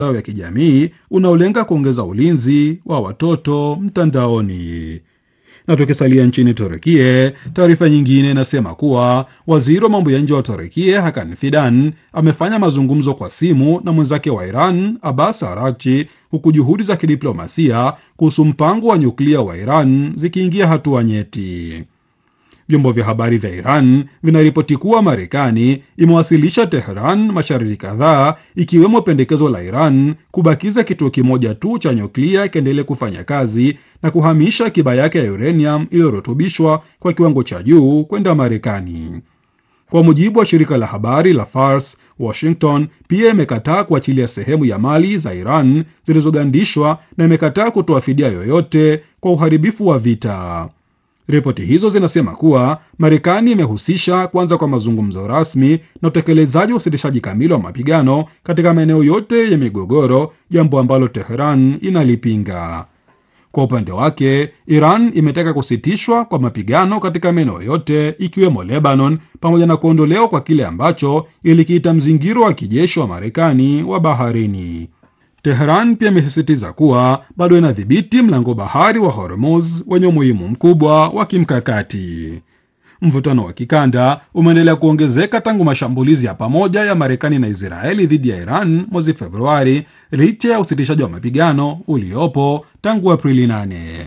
ya kijamii unaolenga kuongeza ulinzi wa watoto mtandaoni. Na tukisalia nchini Turukie, taarifa nyingine inasema kuwa waziri wa mambo ya nje wa Turukie Hakan Fidan amefanya mazungumzo kwa simu na mwenzake wa Iran Abbas Araghchi, huku juhudi za kidiplomasia kuhusu mpango wa nyuklia wa Iran zikiingia hatua nyeti. Vyombo vya habari vya Iran vinaripoti kuwa Marekani imewasilisha Tehran masharti kadhaa ikiwemo pendekezo la Iran kubakiza kituo kimoja tu cha nyuklia kiendelee kufanya kazi na kuhamisha akiba yake ya uranium iliyorutubishwa kwa kiwango cha juu kwenda Marekani. Kwa mujibu wa shirika la habari la Fars, Washington pia imekataa kuachilia sehemu ya mali za Iran zilizogandishwa na imekataa kutoa fidia yoyote kwa uharibifu wa vita. Ripoti hizo zinasema kuwa Marekani imehusisha kwanza kwa mazungumzo rasmi na utekelezaji wa usitishaji kamili wa mapigano katika maeneo yote ya migogoro, jambo ambalo Teheran inalipinga. Kwa upande wake, Iran imetaka kusitishwa kwa mapigano katika maeneo yote ikiwemo Lebanon, pamoja na kuondolewa kwa kile ambacho ilikiita mzingiro wa kijeshi wa Marekani wa baharini. Teheran pia imesisitiza kuwa bado inadhibiti mlango bahari wa Hormuz wenye umuhimu mkubwa wa kimkakati. Mvutano wa kikanda umeendelea kuongezeka tangu mashambulizi ya pamoja ya Marekani na Israeli dhidi ya Iran mwezi Februari, licha ya usitishaji wa mapigano uliopo tangu Aprili 8.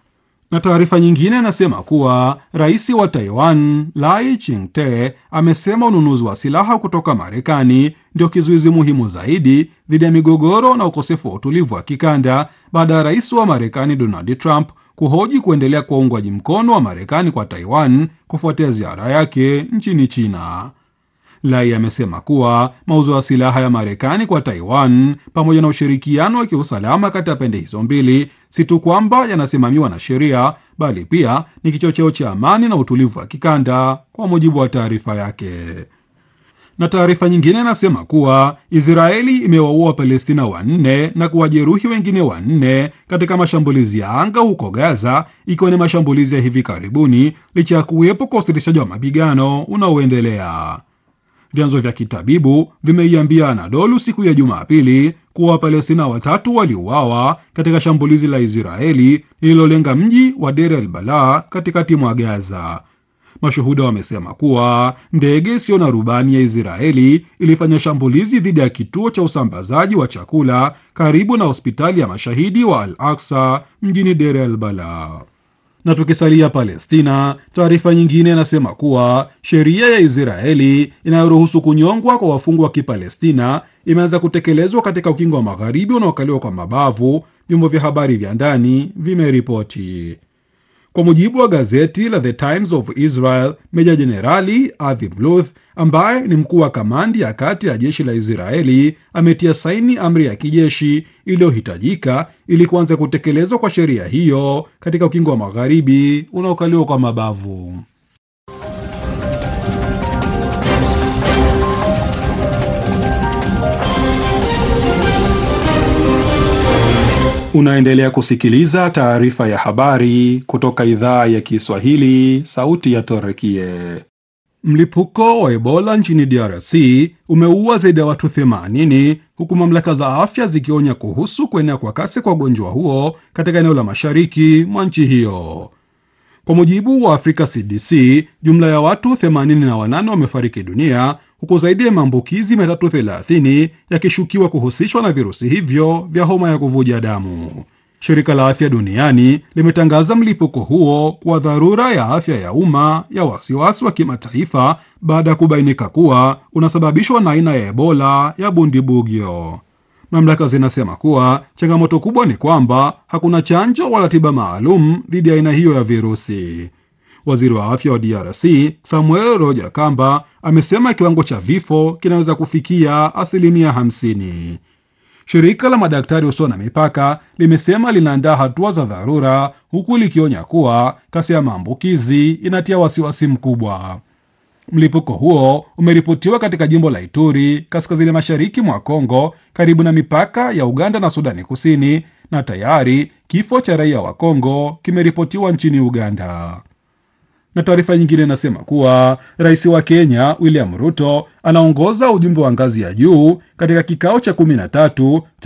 Na taarifa nyingine inasema kuwa rais wa Taiwan Lai Ching-te amesema ununuzi wa silaha kutoka Marekani ndio kizuizi muhimu zaidi dhidi ya migogoro na ukosefu wa utulivu wa kikanda baada ya rais wa Marekani Donald Trump kuhoji kuendelea kwa uungwaji mkono wa Marekani kwa Taiwan kufuatia ziara yake nchini China. Lai amesema kuwa mauzo ya silaha ya Marekani kwa Taiwan pamoja na ushirikiano wa kiusalama kati ya pande hizo mbili si tu kwamba yanasimamiwa na sheria, bali pia ni kichocheo cha amani na utulivu wa kikanda, kwa mujibu wa taarifa yake. Na taarifa nyingine inasema kuwa Israeli imewaua Wapalestina wanne na kuwajeruhi wengine wanne katika mashambulizi ya anga huko Gaza, ikiwa ni mashambulizi ya hivi karibuni licha ya kuwepo kwa usitishaji wa mapigano unaoendelea. Vyanzo vya kitabibu vimeiambia Anadolu siku ya Jumapili kuwa Wapalestina watatu waliuawa katika shambulizi la Israeli lililolenga mji wa Deir el Balah katikati mwa Gaza. Mashuhuda wamesema kuwa ndege isiyo na rubani ya Israeli ilifanya shambulizi dhidi ya kituo cha usambazaji wa chakula karibu na hospitali ya mashahidi wa Al Aksa mjini Deir el Balah. Na tukisalia Palestina, taarifa nyingine inasema kuwa sheria ya Israeli inayoruhusu kunyongwa kwa wafungwa wa Kipalestina imeanza kutekelezwa katika ukingo wa magharibi unaokaliwa kwa mabavu, vyombo vya habari vya ndani vimeripoti. Kwa mujibu wa gazeti la The Times of Israel, meja jenerali Avi Bluth ambaye ni mkuu wa kamandi ya kati ya jeshi la Israeli ametia saini amri ya kijeshi iliyohitajika ili kuanza kutekelezwa kwa sheria hiyo katika ukingo wa magharibi unaokaliwa kwa mabavu. Unaendelea kusikiliza taarifa ya habari kutoka idhaa ya Kiswahili, sauti ya Torekie. Mlipuko wa Ebola nchini DRC umeua zaidi ya watu 80 huku mamlaka za afya zikionya kuhusu kuenea kwa kasi kwa ugonjwa huo katika eneo la mashariki mwa nchi hiyo. Kwa mujibu wa Afrika CDC, jumla ya watu 88 wamefariki dunia huku zaidi ya maambukizi 330 yakishukiwa kuhusishwa na virusi hivyo vya homa ya kuvuja damu. Shirika la Afya Duniani limetangaza mlipuko huo kwa dharura ya afya ya umma ya wasiwasi wa kimataifa baada ya kubainika kuwa unasababishwa na aina ya Ebola ya Bundibugyo. Mamlaka zinasema kuwa changamoto kubwa ni kwamba hakuna chanjo wala tiba maalum dhidi ya aina hiyo ya virusi. Waziri wa afya wa DRC Samuel Roja Kamba amesema kiwango cha vifo kinaweza kufikia asilimia 50. Shirika la madaktari usio na mipaka limesema linaandaa hatua za dharura, huku likionya kuwa kasi ya maambukizi inatia wasiwasi mkubwa. Mlipuko huo umeripotiwa katika jimbo la Ituri, kaskazini mashariki mwa Kongo, karibu na mipaka ya Uganda na Sudani Kusini, na tayari kifo cha raia wa Kongo kimeripotiwa nchini Uganda. Na taarifa nyingine inasema kuwa rais wa Kenya William Ruto anaongoza ujumbe wa ngazi ya juu katika kikao cha kumi na tatu